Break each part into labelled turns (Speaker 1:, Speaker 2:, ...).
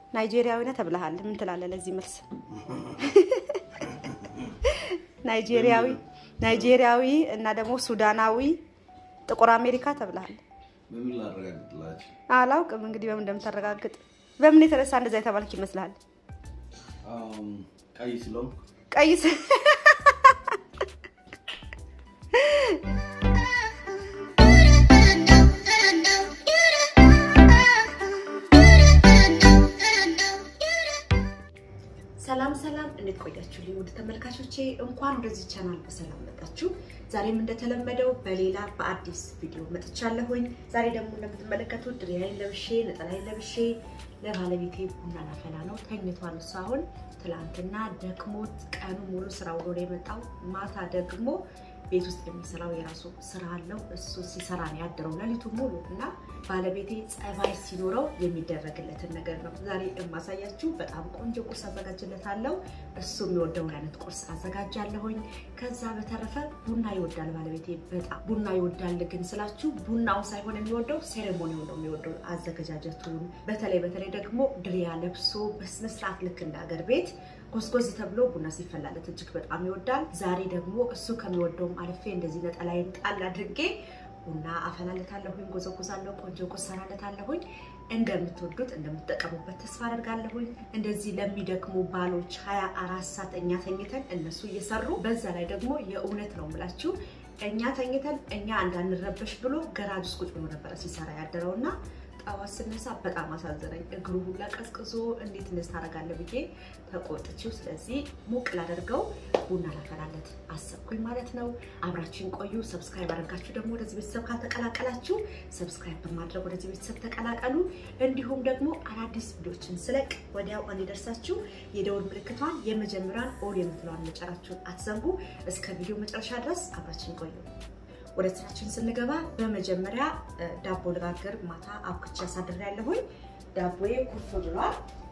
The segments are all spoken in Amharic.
Speaker 1: ናይጄሪያዊ ነህ ተብለሃል። ምን ትላለህ ለዚህ መልስ? ናይጄሪያዊ ናይጄሪያዊ እና ደግሞ ሱዳናዊ ጥቁር አሜሪካ ተብለሃል።
Speaker 2: በምን ላረጋግጥላችሁ?
Speaker 1: አላውቅም እንግዲህ በምን እንደምታረጋግጥ። በምን የተነሳ እንደዛ የተባልክ ይመስልሃል?
Speaker 2: አም፣ ቀይ ስለሆንኩ
Speaker 1: ቀይ ስ- ሰላም ሰላም፣ እንዴት ቆያችሁልኝ ውድ ተመልካቾቼ? እንኳን ወደዚህ ቻናል በሰላም መጣችሁ። ዛሬም እንደተለመደው በሌላ በአዲስ ቪዲዮ መጥቻለሁኝ። ዛሬ ደግሞ እንደምትመለከቱት ድሪያዬን ለብሼ ነጠላዬን ለብሼ ለባለቤቴ ቡና ላፈላ ነው። ተኝቷል እሱ አሁን። ትላንትና ደክሞት ቀኑ ሙሉ ስራ ውሎ ነው የመጣው። ማታ ደግሞ ቤት ውስጥ የሚሰራው የራሱ ስራ አለው። እሱ ሲሰራ ነው ያደረው ሌሊቱ ሙሉ እና ባለቤቴ ጸባይ ሲኖረው የሚደረግለትን ነገር ነው ዛሬ የማሳያችሁ። በጣም ቆንጆ ቁርስ አዘጋጅለታለሁ። እሱ የሚወደውን አይነት ቁርስ አዘጋጃለሁኝ። ከዛ በተረፈ ቡና ይወዳል ባለቤቴ በጣም ቡና ይወዳል። ግን ስላችሁ ቡናው ሳይሆን የሚወደው ሴሬሞኒው ነው የሚወደው፣ አዘገጃጀቱን። በተለይ በተለይ ደግሞ ድሪያ ለብሶ በስነስርዓት ልክ እንደ ሀገር ቤት ጎዝጎዝ ተብሎ ቡና ሲፈላለት እጅግ በጣም ይወዳል። ዛሬ ደግሞ እሱ ከሚወደውም አልፌ እንደዚህ ነጠላዬን ጣል አድርጌ ቡና አፈላለታለሁኝ፣ ጎዘጎዛለሁ፣ ቆንጆ ቁርስ ሰራለታለሁኝ። እንደምትወዱት እንደምትጠቀሙበት ተስፋ አደርጋለሁኝ። እንደዚህ ለሚደክሙ ባሎች ሀያ አራት ሰዓት እኛ ተኝተን እነሱ እየሰሩ በዛ ላይ ደግሞ የእውነት ነው የምላችሁ እኛ ተኝተን እኛ እንዳንረበሽ ብሎ ገራጅ ውስጥ ቁጭ ብሎ ነበረ ሲሰራ ያደረው እና ጠዋት ስነሳ በጣም አሳዘነኝ። እግሩ ሁላ ቀዝቅዞ እንዴት እንደዚህ ታደርጋለህ ብዬ ተቆጥቼው፣ ስለዚህ ሞቅ ላደርገው ቡና ላፈላለት አሰብኩኝ ማለት ነው። አብራችሁን ቆዩ። ሰብስክራይብ አድርጋችሁ ደግሞ ወደዚህ ቤተሰብ ካልተቀላቀላችሁ ሰብስክራይብ በማድረግ ወደዚህ ቤተሰብ ተቀላቀሉ። እንዲሁም ደግሞ አዳዲስ ቪዲዮችን ስለቅ ወዲያው እንዲደርሳችሁ የደወል ምልክቷን የመጀመሪያውን ኦል የምትለዋን መጫናችሁን አትዘንጉ። እስከ ቪዲዮ መጨረሻ ድረስ አብራችሁን ቆዩ። ወደ ስራችን ስንገባ በመጀመሪያ ዳቦ ልጋግር ማታ አብክቼ አሳድሬ ያለሁኝ። ዳቦዬ ኩፍ ብሏል።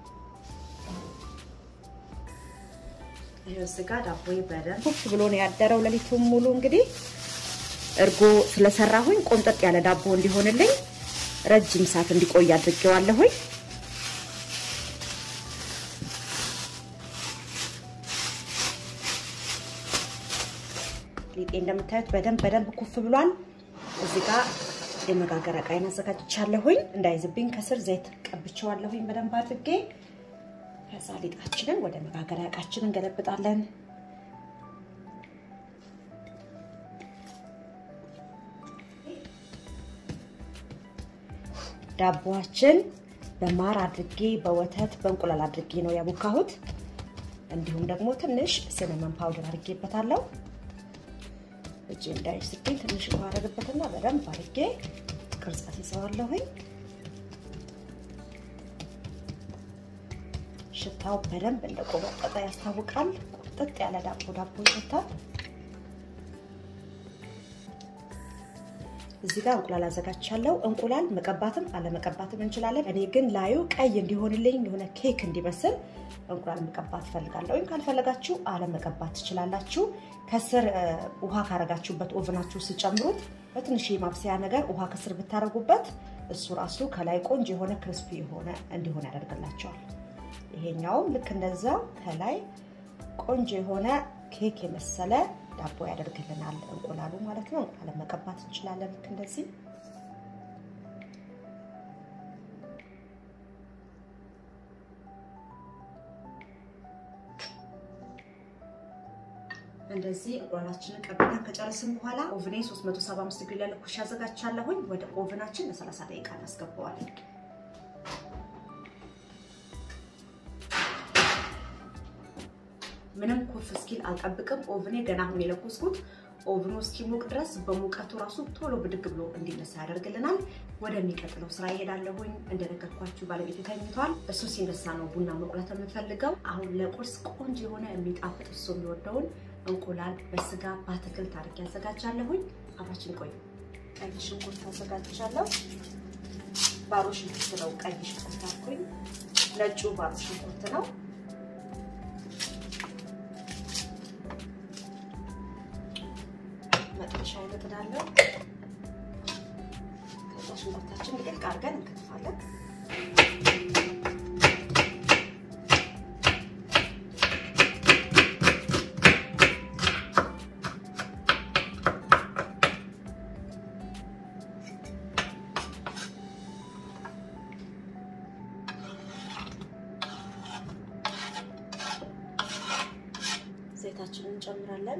Speaker 1: ይህ ስጋ ዳቦዬ በደንብ ኩፍ ብሎ ነው ያደረው ሌሊቱን ሙሉ። እንግዲህ እርጎ ስለሰራሁኝ ቆንጠጥ ያለ ዳቦ እንዲሆንልኝ ረጅም ሰዓት እንዲቆይ አድርጌዋለሁኝ። ሊጤ እንደምታዩት በደንብ በደንብ ኩፍ ብሏል። እዚህ ጋር የመጋገር ዕቃዬን አዘጋጅቻለሁኝ። እንዳይዝብኝ ከስር ዘይት ቀብቼዋለሁኝ በደንብ አድርጌ። ከዛ ሊጣችንን ወደ መጋገሪያ ዕቃችን እንገለብጣለን። ዳቦዋችን በማር አድርጌ በወተት በእንቁላል አድርጌ ነው ያቦካሁት። እንዲሁም ደግሞ ትንሽ ሲነመን ፓውደር አድርጌበታለሁ። እጅ እንዳይስብኝ ትንሽ ውሃ አደርግበትና በደንብ አድርጌ ቅርጻት ይዘዋለሁኝ። ሽታው በደንብ እንደቆመጠጠ ያስታውቃል። ቁጥጥ ያለ ዳቦ ዳቦ ይሸታል። እዚህ ጋር እንቁላል አዘጋጅቻለሁ። እንቁላል መቀባትም አለመቀባትም እንችላለን። እኔ ግን ላዩ ቀይ እንዲሆንልኝ የሆነ ኬክ እንዲመስል እንቁላል መቀባት ፈልጋለሁ። ወይም ካልፈለጋችሁ አለመቀባት ትችላላችሁ። ከስር ውሃ ካረጋችሁበት ኦቨናችሁ ስጨምሩት በትንሽ ማብሰያ ነገር ውሃ ከስር ብታደርጉበት እሱ ራሱ ከላይ ቆንጆ የሆነ ክርስፒ የሆነ እንዲሆን ያደርግላቸዋል። ይሄኛውም ልክ እንደዛው ከላይ ቆንጆ የሆነ ኬክ የመሰለ ዳቦ ያደርግልናል። እንቁላሉ ማለት ነው። እንቁላል መቀባት እንችላለን ልክ እንደዚህ እንደዚህ እንቁላላችንን ቀብተን ከጨረስን በኋላ ኦቭኔ 375 ዲግሪ ላይ ለኩሽ አዘጋጅቻለሁኝ። ወደ ኦቭናችን ለ30 ደቂቃ እናስገባዋለን። ምንም ኩፍ እስኪል አልጠብቅም። ኦቭኔ ገና አሁን የለኮስኩት ኦቭኑ እስኪሞቅ ድረስ በሙቀቱ ራሱ ቶሎ ብድግ ብሎ እንዲነሳ ያደርግልናል። ወደሚቀጥለው ስራ ይሄዳለሁኝ። እንደነገርኳችሁ ባለቤት ተኝቷል። እሱ ሲነሳ ነው ቡና መቁላት የምንፈልገው። አሁን ለቁርስ ቆንጆ የሆነ የሚጣፍጥ እሱ የሚወደውን እንቁላል በስጋ በአትክልት አድርጌ አዘጋጃለሁኝ። አብራችን ቆዩ። ቀይ ሽንኩርት አዘጋጅቻለሁ። ባሮ ሽንኩርት ነው። ቀይ ሽንኩርት አልኩኝ። ነጩ ባሮ ሽንኩርት ነው። መጥበሻ ይነጥዳለሁ። ከዛ ሽንኩርታችን ድቅቅ አድርገን እንከትፋለን። ሽንኩርታችንን እንጨምራለን።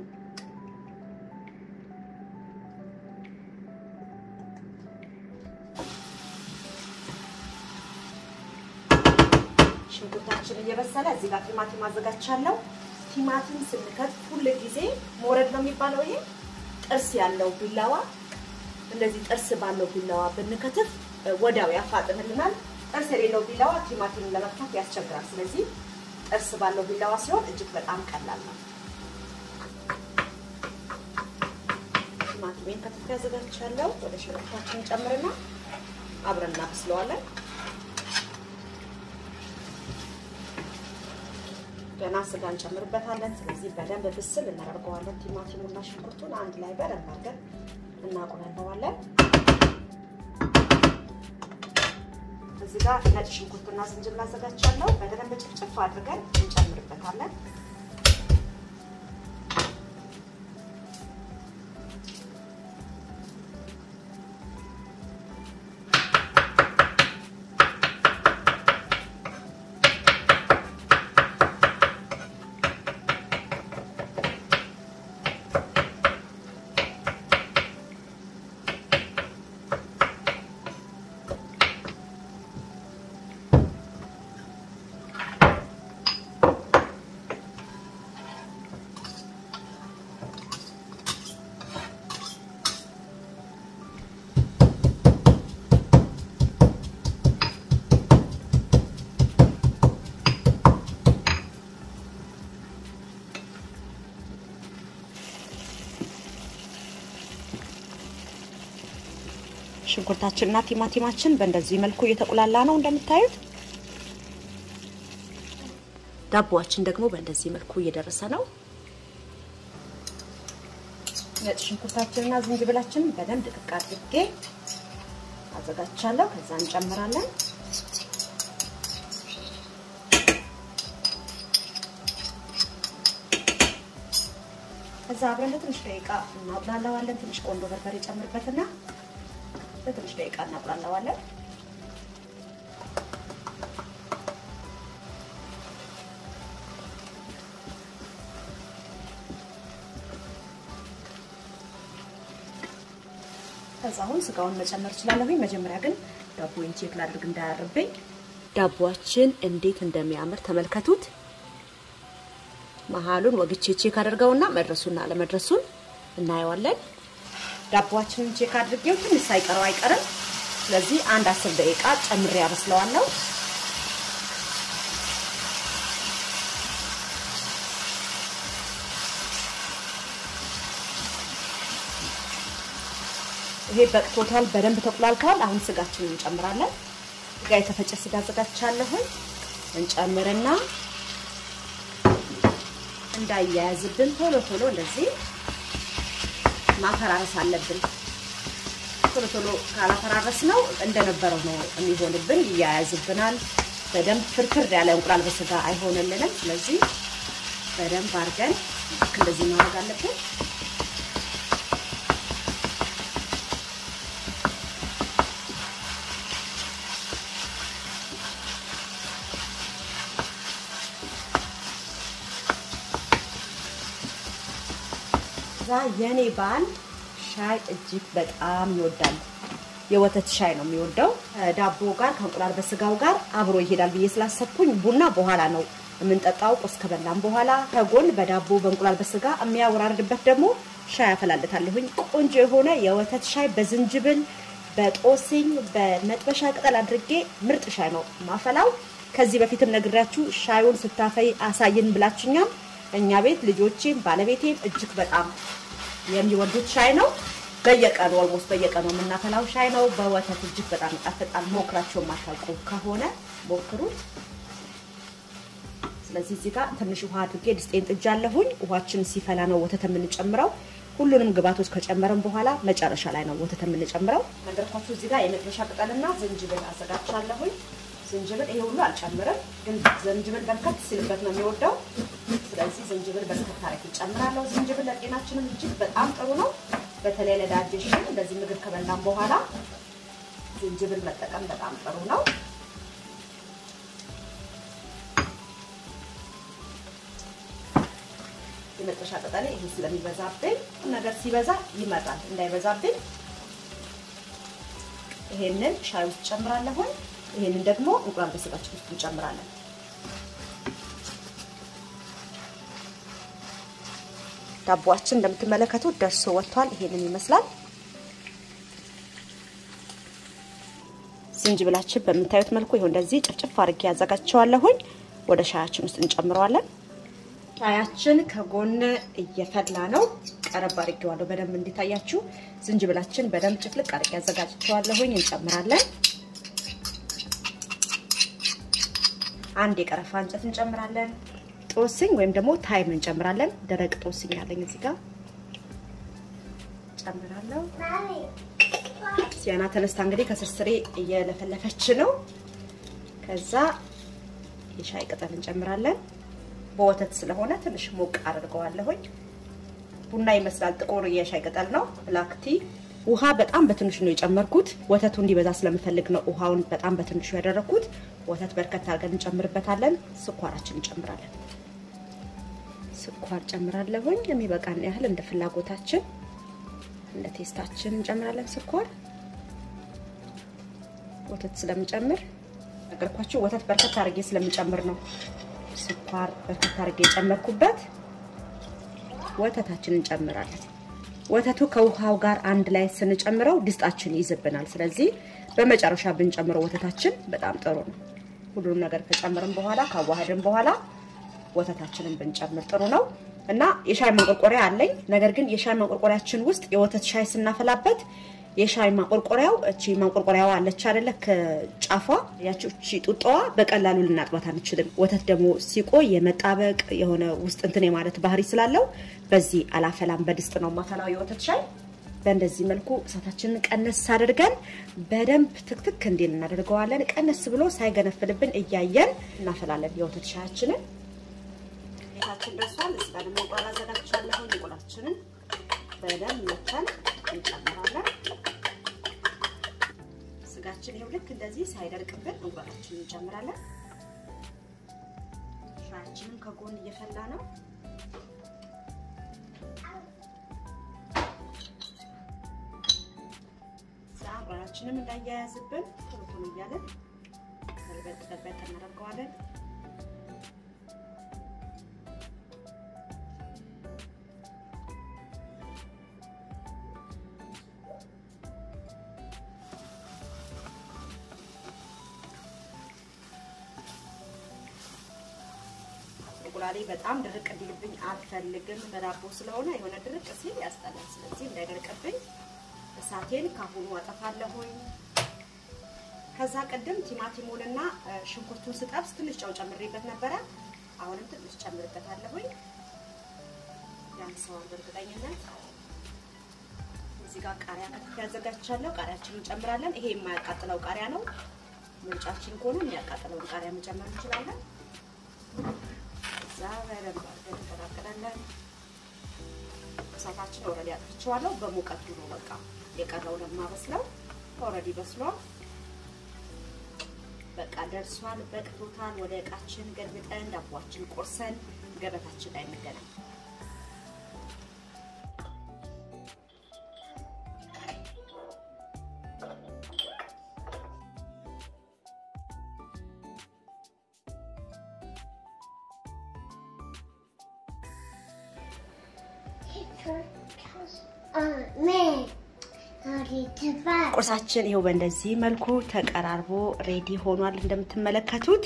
Speaker 1: ሽንኩርታችን እየበሰለ እዚህ ጋር ቲማቲም አዘጋጅቻለሁ። ቲማቲም ስንከት ሁል ጊዜ መውረድ ነው የሚባለው። ይሄ ጥርስ ያለው ቢላዋ እንደዚህ ጥርስ ባለው ቢላዋ ብንከትፍ ወዲያው ያፋጥንልናል። ጥርስ የሌለው ቢላዋ ቲማቲምን ለመክተፍ ያስቸግራል። ስለዚህ ጥርስ ባለው ቢላዋ ሲሆን እጅግ በጣም ቀላል ነው። ቲማቲሜን ከትፌ አዘጋጅቻለሁ። ወደ ሽንኩርታችን ጨምርና አብረን እናበስለዋለን። ገና ስጋ እንጨምርበታለን። ስለዚህ በደንብ ብስል እናደርገዋለን። ቲማቲሙና ሽንኩርቱን አንድ ላይ በደንብ አድርገን እናቁላለዋለን። እዚህ ጋር ነጭ ሽንኩርትና ዝንጅብል አዘጋጅቻለሁ። በደንብ ጭፍጭፍ አድርገን እንጨምርበታለን። ሽንኩርታችንና ቲማቲማችን በእንደዚህ መልኩ እየተቁላላ ነው እንደምታዩት። ዳቦዋችን ደግሞ በእንደዚህ መልኩ እየደረሰ ነው። ነጭ ሽንኩርታችንና ዝንጅብላችንን በደንብ ድቅቅ አድርጌ አዘጋጅቻለሁ። ከዛ እንጨምራለን። ከዛ አብረን ለትንሽ ደቂቃ እናቁላለዋለን። ትንሽ ቆንጆ በርበሬ ጨምርበትና ለትንሽ ደቂቃ እናቁላለዋለን። ከዛ አሁን ስጋውን መጨመር እችላለሁኝ። መጀመሪያ ግን ዳቦውን ቼክ ላድርግ እንዳያርብኝ። ዳቦአችን እንዴት እንደሚያምር ተመልከቱት። መሀሉን ወግቼ ቼክ አደርገውና መድረሱና አለመድረሱን እናየዋለን። ዳቦአችንን ቼክ አድርጌው ትንሽ ሳይቀረው አይቀርም። ስለዚህ አንድ አስር ደቂቃ ጨምሬ ያበስለዋለሁ። ይሄ በቅቶታል፣ በደንብ ተቁላልተዋል። አሁን ስጋችንን እንጨምራለን። ስጋ የተፈጨ ስጋ አዘጋጅቻለሁኝ። እንጨምርና እንዳያያዝብን ቶሎ ቶሎ እንደዚህ ማፈራረስ አለብን። ቶሎ ቶሎ ካላፈራረስ ነው እንደነበረው ነው የሚሆንብን፣ ይያያዝብናል። በደንብ ፍርፍር ያለ እንቁላል በስጋ አይሆንልንም። ስለዚህ በደንብ አድርገን እንደዚህ ማድረግ አለብን። እዛ የኔ ባል ሻይ እጅግ በጣም ይወዳል። የወተት ሻይ ነው የሚወደው። ዳቦ ጋር ከእንቁላል በስጋው ጋር አብሮ ይሄዳል ብዬ ስላሰብኩኝ ቡና በኋላ ነው የምንጠጣው። ቁርስ ከበላም በኋላ ከጎን በዳቦ በእንቁላል በስጋ የሚያወራርድበት ደግሞ ሻይ አፈላልታለሁኝ። ቆንጆ የሆነ የወተት ሻይ በዝንጅብል በጦስኝ በመጥበሻ ቅጠል አድርጌ ምርጥ ሻይ ነው ማፈላው። ከዚህ በፊትም ነግራችሁ ሻዩን ስታፈይ አሳይን ብላችኛም እኛ ቤት ልጆቼም ባለቤቴም እጅግ በጣም የሚወዱት ሻይ ነው። በየቀኑ ኦልሞስት በየቀኑ የምናፈላው ሻይ ነው። በወተት እጅግ በጣም ይጣፍጣል። ሞክራቸው የማታውቁ ከሆነ ሞክሩት። ስለዚህ እዚህ ጋር ትንሽ ውሃ አድርጌ ድስጤን ጥጃለሁኝ። ውሃችን ሲፈላ ነው ወተት የምንጨምረው። ሁሉንም ግብአቶች ከጨመረን በኋላ መጨረሻ ላይ ነው ወተት የምንጨምረው። ነገርኳችሁ። እዚህ ጋር የመጥበሻ ቅጠልና ዝንጅብል አዘጋጅቻለሁኝ። ዝንጅብል ይሄ ሁሉ አልጨምርም፣ ግን ዝንጅብል በርከት ሲልበት ነው የሚወደው። ስለዚህ ዝንጅብል በርከት አረግ ይጨምራለሁ። ዝንጅብል ለጤናችንም እጅግ በጣም ጥሩ ነው። በተለይ ለዳጀሽን እንደዚህ ምግብ ከበላን በኋላ ዝንጅብል መጠቀም በጣም ጥሩ ነው። የመጥበሻ ቅጠሌ ይሄ ስለሚበዛብኝ ነገር ሲበዛ ይመጣል፣ እንዳይበዛብኝ ይሄንን ሻይ ውስጥ ጨምራለሁ። ይሄንን ደግሞ እንቁላል በስጋችን ውስጥ እንጨምራለን። ዳቦአችን እንደምትመለከቱት ደርሶ ወጥቷል። ይሄንን ይመስላል። ዝንጅብላችን በምታዩት መልኩ ይኸው እንደዚህ ጭፍጭፍ አድርጌ ያዘጋጀዋለሁኝ። ወደ ሻያችን ውስጥ እንጨምረዋለን። ሻያችን ከጎን እየፈላ ነው። ቀረብ አድርጌዋለሁ በደንብ እንዲታያችሁ። ዝንጅብላችን በደንብ ጭፍልቅ አድርጌ ያዘጋጀዋለሁኝ። እንጨምራለን። አንድ የቀረፋ እንጨት እንጨምራለን። ጦስኝ ወይም ደግሞ ታይም እንጨምራለን። ደረቅ ጦስኝ ያለኝ እዚህ ጋር ጨምራለሁ። ሲያና ተነስታ እንግዲህ ከስርስሬ እየለፈለፈች ነው። ከዛ የሻይ ቅጠል እንጨምራለን። በወተት ስለሆነ ትንሽ ሞቅ አድርገዋለሁኝ። ቡና ይመስላል፣ ጥቁር የሻይ ቅጠል ነው። ብላክ ቲ። ውሃ በጣም በትንሹ ነው የጨመርኩት። ወተቱ እንዲበዛ ስለምፈልግ ነው ውሃውን በጣም በትንሹ ያደረኩት። ወተት በርከት አድርገን እንጨምርበታለን። ስኳራችን እንጨምራለን። ስኳር ጨምራለሁኝ የሚበቃን ያህል እንደ ፍላጎታችን እንደ ቴስታችን እንጨምራለን። ስኳር ወተት ስለምጨምር ነገርኳችሁ። ወተት በርከት አድርጌ ስለምጨምር ነው ስኳር በርከት አድርጌ የጨመርኩበት። ወተታችን እንጨምራለን። ወተቱ ከውሃው ጋር አንድ ላይ ስንጨምረው ድስጣችን ይይዝብናል። ስለዚህ በመጨረሻ ብንጨምረው ወተታችን በጣም ጥሩ ነው። ሁሉንም ነገር ከጨምርን በኋላ ካዋህድን በኋላ ወተታችንን ብንጨምር ጥሩ ነው እና የሻይ ማንቆርቆሪያ አለኝ። ነገር ግን የሻይ ማንቆርቆሪያችን ውስጥ የወተት ሻይ ስናፈላበት የሻይ ማንቆርቆሪያው እቺ ማንቆርቆሪያዋ አለች አይደለ? ከጫፏ ያቺ እቺ ጡጣዋ በቀላሉ ልናጥባት አንችልም። ወተት ደግሞ ሲቆይ የመጣበቅ የሆነ ውስጥ እንትን የማለት ባህሪ ስላለው በዚህ አላፈላም። በድስት ነው ማፈላው የወተት ሻይ። በእንደዚህ መልኩ እሳታችንን ቀነስ አድርገን በደንብ ትክትክ እንዲል እናደርገዋለን። ቀነስ ብሎ ሳይገነፍልብን እያየን እናፈላለን የወተት ሻያችንን። ቤታችን ደርሷል። እዚህ ጋር ደግሞ እንቁላል አዘጋጅቻለሁ። እንቁላላችንን በደንብ መተን እንጨምራለን። ስጋችን ይኸው ልክ እንደዚህ ሳይደርቅብን እንቁላላችንን እንጨምራለን። ሻያችንም ከጎን እየፈላ ነው። እንቁላላችንም እንዳያያዝብን ቶሎ ቶሎ እያለን ገልበጥ ገልበጥ እናደርገዋለን። እንቁላሌ በጣም ድርቅ እንዲልብኝ አልፈልግም። በዳቦ ስለሆነ የሆነ ድርቅ ሲል ያስጠላል። ስለዚህ እንዳይደርቅብኝ እሳቴን ካሁኑ አጠፋለሁኝ። ከዛ ቅድም ቲማቲሙንና ሽንኩርቱን ስጠብስ ትንሽ ጨው ጨምሬበት ነበረ። አሁንም ትንሽ ጨምርበታለሁኝ። ያንሰዋል በእርግጠኝነት። እዚህ ጋር ቃሪያ ከትፍ ያዘጋጅቻለሁ። ቃሪያችንን እንጨምራለን። ይሄ የማያቃጥለው ቃሪያ ነው። ምርጫችን ከሆነ የሚያቃጥለውን ቃሪያ መጨመር እንችላለን። እዛ በደንብ አድርገን እንቀላቅላለን። እሳታችን ኦልሬዲ አጥፍቼዋለሁ። በሙቀቱ ነው በቃ የቀረውን የማበስለው። ኦልሬዲ በስሏል። በቃ ደርሷል፣ በቅቶታል። ወደ እቃችን ገልብጠን ዳቦችን ቆርሰን ገበታችን ላይ እንገናኝ። ቁርሳችን ይኸው በእንደዚህ መልኩ ተቀራርቦ ሬዲ ሆኗል እንደምትመለከቱት።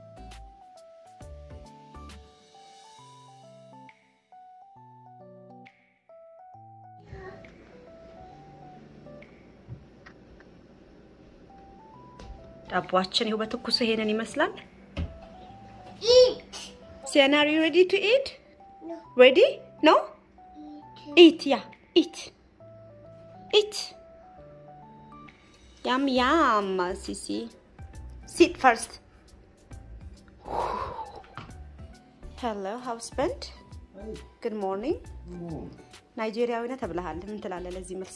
Speaker 1: ዳቦአችን ይኸው በትኩሱ ይሄንን ይመስላል። ሲያና አር ዩ ሬዲ ቱ ኢት? ሬዲ ኖ ኢት ያ ኢት ኢት ያም ያም ሲሲ ሲት ፈርስት ሄሎ ሃውስበንድ ጉድ ሞርኒንግ ናይጄሪያዊ ነህ ተብለሃል ምን ትላለህ ለዚህ መልስ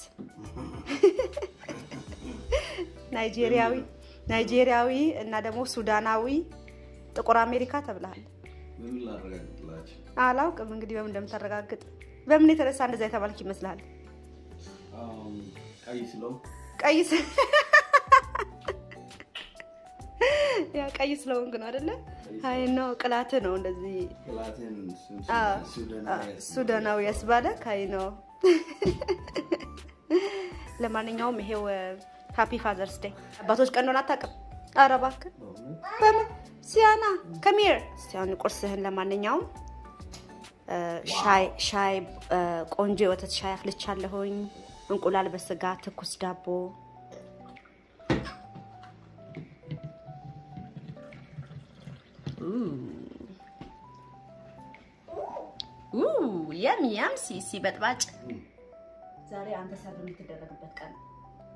Speaker 1: ናይጄሪያዊ ናይጄሪያዊ እና ደግሞ ሱዳናዊ ጥቁር አሜሪካ ተብለሃል
Speaker 2: በምን ላረጋግጥላችሁ?
Speaker 1: አላውቅም እንግዲህ በምን እንደምታረጋግጥ። በምን የተነሳ እንደዛ የተባልክ ይመስልሃል?
Speaker 2: አም፣ ቀይ ስለሆንኩ
Speaker 1: ቀይ ስ- ያ ቀይ ስለሆንክ ነው አይደለ? አይ ነው ቅላት ነው እንደዚህ
Speaker 2: ቅላቴን ሱዳናዊ
Speaker 1: ሱዳናዊ ያስባለ ካይ ነው። ለማንኛውም ይሄው ሃፒ ፋዘርስ ዴይ አባቶች ቀን እንደሆነ አታውቅም? ኧረ እባክህ በምን ሲያና ከሚር ሲያን ቁርስህን ለማንኛውም እ፣ ሻይ ሻይ እ፣ ቆንጆ የወተት ሻይ አፍልቻለሁኝ። እንቁላል በስጋ ትኩስ ዳቦ የም የም ሲሲ በጥባጭ ዛሬ አንተ ሰርቭ የምትደረግበት ቀን ነው።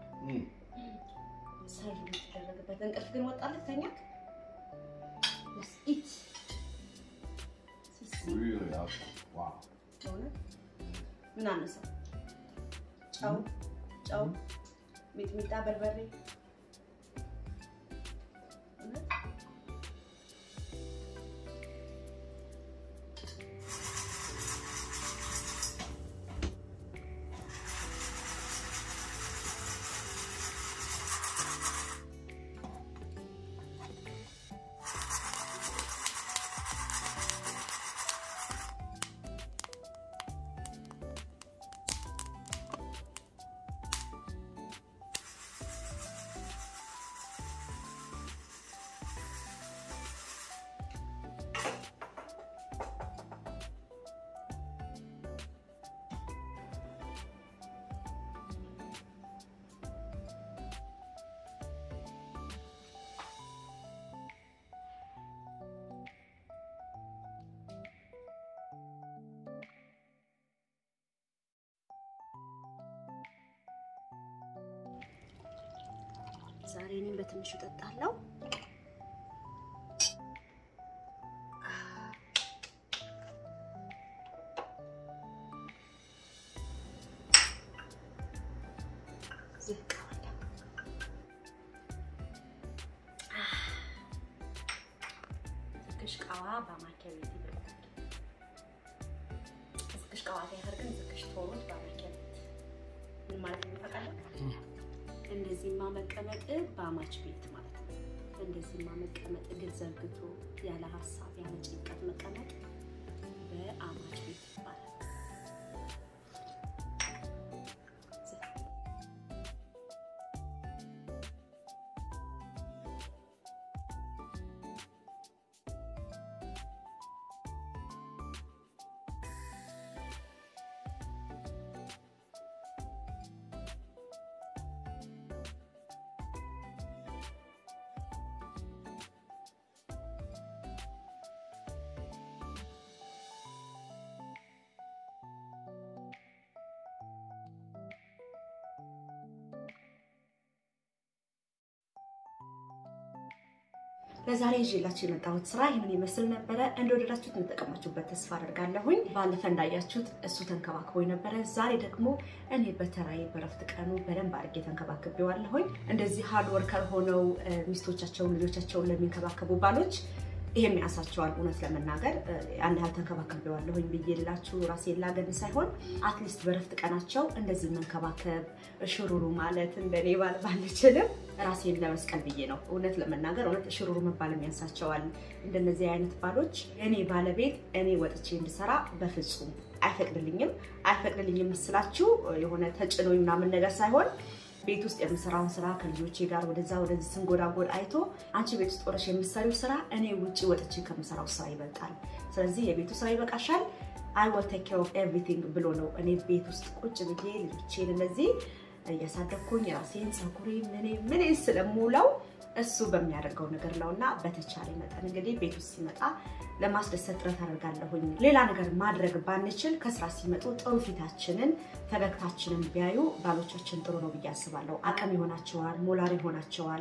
Speaker 1: ሰርቭ የምትደረግበት እንቅልፍ ግን ወጣለት ተኛ ኢት ሲሲ እውነት ምን አነሳው? ጨው ጨው፣ ሚጥሚጣ፣ በርበሬ እውነት ዛሬ እኔም በትንሹ እጠጣለሁ። ዝቅ አለ። ዝቅሽቃዋ በማኪያ ቤት ይብላል። ዝቅሽቃዋ ጋር ግን ዝቅሽ ቶሮች በማኪያ ቤት ምን ማለት ነው ታውቃለህ? እንደዚህማ መቀመጥ በአማች ቤት ማለት ነው። እንደዚህማ መቀመጥ እግር ዘርግቶ ያለ ሀሳብ ያለ ጭንቀት መቀመጥ በአማች ቤት ይባላል። ለዛሬ ይዤላችሁ የመጣሁት ስራ ይህንን ይመስል ነበረ። እንደወደዳችሁት እንጠቀማችሁበት ተስፋ አደርጋለሁኝ። ባለፈ እንዳያችሁት እሱ ተንከባክቦኝ ነበረ። ዛሬ ደግሞ እኔ በተራዬ በረፍት ቀኑ በደንብ አድርጌ ተንከባክቤዋለሁኝ። እንደዚህ ሃርድ ወርከር ሆነው ሚስቶቻቸውን ልጆቻቸውን ለሚንከባከቡ ባሎች ይሄም ያንሳቸዋል። እውነት ለመናገር ያን ያህል ተንከባከቤዋለሁኝ ብዬ ልላችሁ ራሴን ላገን ሳይሆን አትሊስት በረፍት ቀናቸው እንደዚህ መንከባከብ ሽሩሩ ማለት እንደኔ ባል ባልችልም ራሴን ለመስቀል ብዬ ነው። እውነት ለመናገር እውነት ሽሩሩ መባልም ያንሳቸዋል። እንደነዚህ አይነት ባሎች እኔ ባለቤት እኔ ወጥቼ እንድሰራ በፍጹም አይፈቅድልኝም። አይፈቅድልኝም ስላችሁ የሆነ ተጭኖኝ ምናምን ነገር ሳይሆን ቤት ውስጥ የምሰራውን ስራ ከልጆቼ ጋር ወደዛ ወደዚህ ስንጎዳጎድ አይቶ አንቺ ቤት ውስጥ ሆነሽ የምትሰሪው ስራ እኔ ውጭ ወጥቼ ከምሰራው ስራ ይበልጣል። ስለዚህ የቤቱ ስራ ይበቃሻል፣ አይ ዊል ቴክ ኬር ኦፍ ኤቭሪቲንግ ብሎ ነው እኔ ቤት ውስጥ ቁጭ ብዬ ልጆቼን እንደዚህ እያሳደግኩኝ ራሴን ፀጉሬ ምን ምን ስለምውለው እሱ በሚያደርገው ነገር ነው እና በተቻለ መጠን እንግዲህ ቤት ውስጥ ሲመጣ ለማስደሰት ጥረት አደርጋለሁኝ። ሌላ ነገር ማድረግ ባንችል ከስራ ሲመጡ ጥሩ ፊታችንን ፈገግታችንን ቢያዩ ባሎቻችን ጥሩ ነው ብዬ አስባለሁ። አቅም ይሆናቸዋል፣ ሞራል ይሆናቸዋል።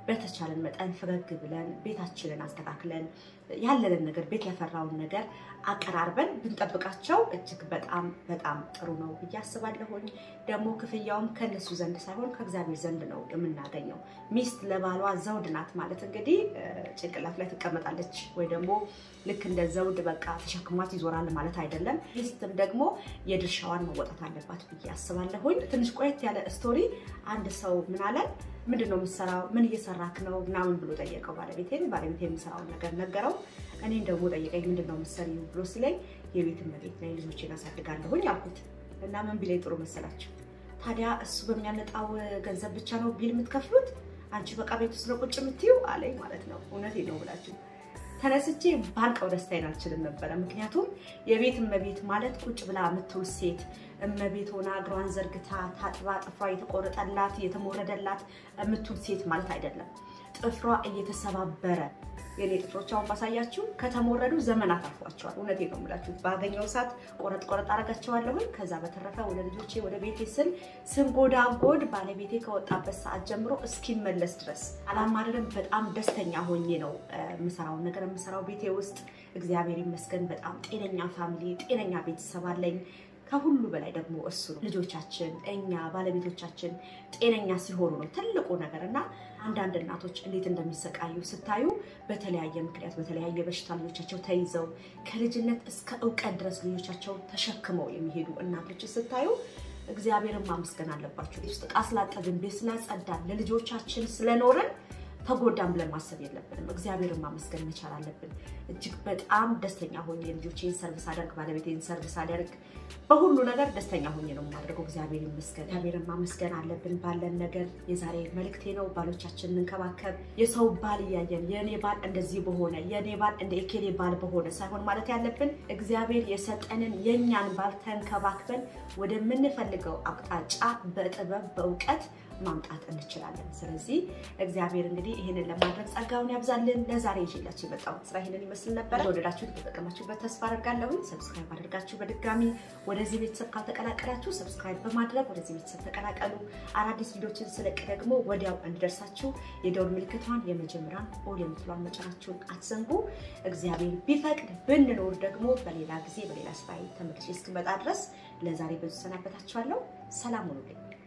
Speaker 1: በተቻለን መጠን ፈገግ ብለን ቤታችንን አስተካክለን ያለንን ነገር ቤት ያፈራውን ነገር አቀራርበን ብንጠብቃቸው እጅግ በጣም በጣም ጥሩ ነው ብዬ አስባለሁኝ። ደግሞ ክፍያውም ከነሱ ዘንድ ሳይሆን ከእግዚአብሔር ዘንድ ነው የምናገኘው። ሚስት ለባሏ ዘውድ ናት ማለት እንግዲህ ጭንቅላት ላይ ትቀመጣለች ወይ ደግሞ ልክ እንደ ዘውድ በቃ ተሸክሟት ይዞራል ማለት አይደለም። ሚስትም ደግሞ የድርሻዋን መወጣት አለባት ብዬ አስባለሁኝ። ትንሽ ቆየት ያለ ስቶሪ አንድ ሰው ምን አለን ምንድን ነው የምትሰራው? ምን እየሰራክ ነው? ምናምን ብሎ ጠየቀው ባለቤቴን። ባለቤቴ የምሰራውን ነገር ነገረው። እኔን ደግሞ ጠየቀኝ፣ ምንድን ነው የምትሰሪው ብሎ ሲለኝ የቤት እመቤት ላይ ልጆቼን አሳድጋለሁኝ አልኩት እና ምን ቢለኝ ጥሩ መሰላችሁ? ታዲያ እሱ በሚያመጣው ገንዘብ ብቻ ነው ቢል የምትከፍሉት? አንቺ በቃ ቤት ውስጥ ነው ቁጭ የምትይው አለኝ ማለት ነው። እውነቴን ነው ብላችሁ ተነስቼ ባልቀው ደስታዬን አልችልም ነበረ። ምክንያቱም የቤት እመቤት ማለት ቁጭ ብላ የምትውል ሴት እመቤት ሆና እግሯን ዘርግታ ታጥባ ጥፍሯ የተቆረጠላት የተሞረደላት የምትውል ሴት ማለት አይደለም። ጥፍሯ እየተሰባበረ የኔ ጥፍሮች አሁን ባሳያችሁ ከተሞረዱ ዘመናት አልፏቸዋል። እውነቴን ነው የምላችሁ። ባገኘው ሰዓት ቆረጥ ቆረጥ አረጋቸዋለሁኝ። ከዛ በተረፈ ወደ ልጆቼ ወደ ቤቴ ስል ስንጎዳጎድ ባለቤቴ ከወጣበት ሰዓት ጀምሮ እስኪመለስ ድረስ አላማረርም። በጣም ደስተኛ ሆኜ ነው የምሰራውን ነገር የምሰራው ቤቴ ውስጥ። እግዚአብሔር ይመስገን በጣም ጤነኛ ፋሚሊ፣ ጤነኛ ቤተሰብ አለኝ። ከሁሉ በላይ ደግሞ እሱ ነው። ልጆቻችን፣ እኛ ባለቤቶቻችን ጤነኛ ሲሆኑ ነው ትልቁ ነገር እና አንዳንድ እናቶች እንዴት እንደሚሰቃዩ ስታዩ በተለያየ ምክንያት በተለያየ በሽታ ልጆቻቸው ተይዘው ከልጅነት እስከ እውቀት ድረስ ልጆቻቸው ተሸክመው የሚሄዱ እናቶች ስታዩ እግዚአብሔርን ማመስገን አለባቸው። ውስጥ ዕቃ ስላጠብን፣ ቤት ስላጸዳን፣ ለልጆቻችን ስለኖርን ተጎዳን ብለን ማሰብ የለብንም። እግዚአብሔርን ማመስገን መቻል አለብን። እጅግ በጣም ደስተኛ ሆኜ ልጆቼን ሰርቪስ አደርግ፣ ባለቤቴን ሰርቪስ አደርግ፣ በሁሉ ነገር ደስተኛ ሆኜ ነው የማደርገው። እግዚአብሔር ይመስገን። እግዚአብሔርን ማመስገን አለብን ባለን ነገር። የዛሬ መልእክቴ ነው። ባሎቻችንን እንንከባከብ። የሰው ባል እያየን የእኔ ባል እንደዚህ በሆነ የእኔ ባል እንደ ኤኬሌ ባል በሆነ ሳይሆን ማለት ያለብን እግዚአብሔር የሰጠንን የእኛን ባል ተንከባክበን ወደምንፈልገው አቅጣጫ በጥበብ በእውቀት ማምጣት እንችላለን። ስለዚህ እግዚአብሔር እንግዲህ ይህንን ለማድረግ ጸጋውን ያብዛልን። ለዛሬ ይዤላችሁ የመጣሁት ስራ ይህንን ይመስል ነበረ። ወደዳችሁት የተጠቀማችሁበት ተስፋ አደርጋለሁ። ሰብስክራይብ አድርጋችሁ በድጋሚ ወደዚህ ቤተሰብ ካልተቀላቀላችሁ ሰብስክራይብ በማድረግ ወደዚህ ቤተሰብ ተቀላቀሉ። አዳዲስ ቪዲዮችን ስለቅ ደግሞ ወዲያው እንዲደርሳችሁ የደውል ምልክቷን የመጀመሪያን ኦል የምትሏን መጫናችሁን አትዘንጉ። እግዚአብሔር ቢፈቅድ ብንኖር ደግሞ በሌላ ጊዜ በሌላ ስራ ተመልሼ እስክመጣ ድረስ ለዛሬ በዙ ሰናበታችኋለሁ። ሰላም ሁኑልኝ።